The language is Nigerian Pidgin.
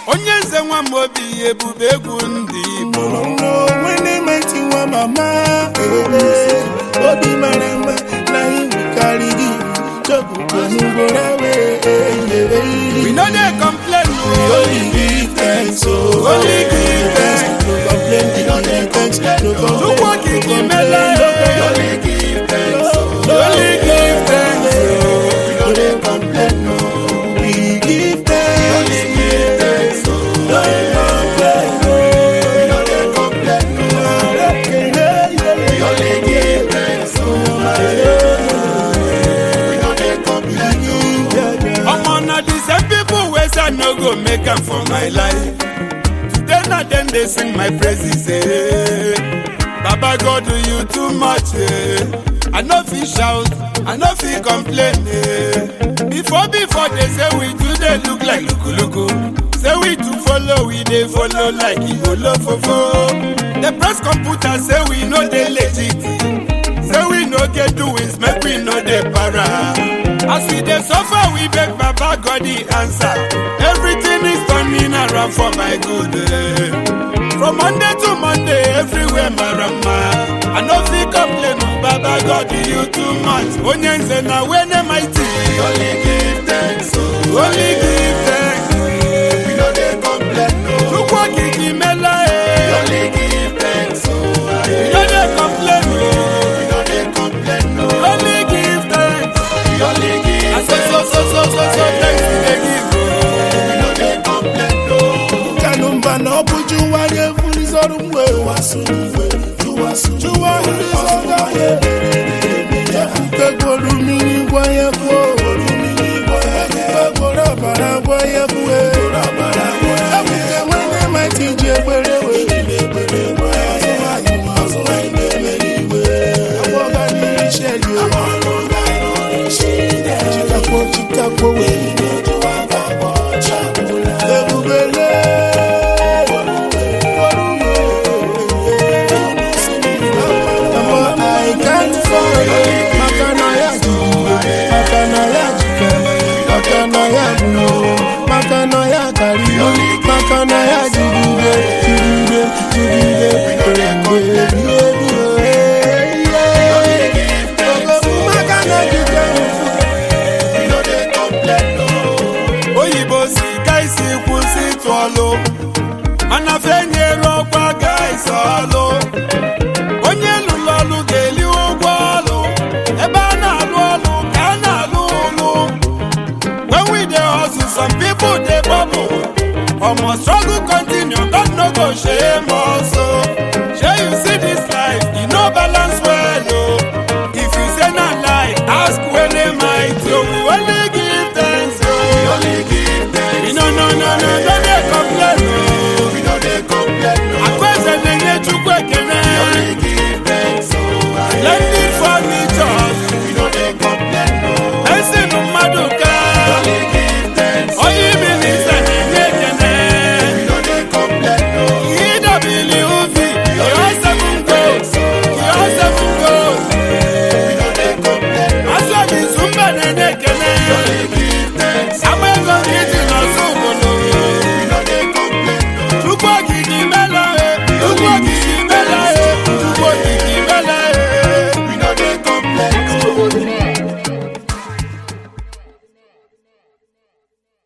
onye nze nwa m obi ebube egwu ndị igbo onwe meti nwa mama ee, obi mara mma na iwu karịrị chọpụtanugoro we no dey complain o only give thanks o Only give thanks. no complain no give thanks no complain Chukwu okike mele only give thanks no dey complain no we give thanks no complain omo na the same people wey say i no go make am for my life today na dem dey sing my praises eh. baba god do you too much eh. i no fit shout i no fit complain eh. before before they say we too dey look like lukuluku say we too follow we dey follow like igolofofo the press computer say we no dey legit say we no get doings make we no dey para as we dey suffer we beg baba god the answer everything is turning around for my good eh. from monday to monday everywhere marama i no fit complain o baba god you too much onye nze na wene mighty only give thanks o only give thanks we no dey complain o chukwu okike mela e only give thanks o we no dey complain o we no dey complain o only give thanks we only give thanks so so so so so so thanks we dey give o we no dey complain o. kanumba na ọ bụ jụwa ya efurizọrụ mgbe jụwa ndị ọga ekwukegboro mmiri gwa ya kwuo ekwukegboro ọbara gwa ya kwuo ekwuke nwere mati ji egbere chikakwo chikakwo ebubele Mama, I can't fall Makana ya jikere Makana ya jikere Makana ya buno Makana ya karibu Makana ya jigide Jigide Jigide Jigide Makana jikere oyibo si ka isi kwụsị ịtụ ọlụ mana fenyere ọkwa ga isi ọlụ onye lụrụ ọlụ ga-eli ụgwọ ọlụ ebe a na-alụ ọlụ ka a na-alụ ụlụ when we dey hustle some people dey bubble omo struggle continue God no go shame us o shey you see this life e no balance well o if you say na lie ask wele mighty o we only give thanks o. no no no no no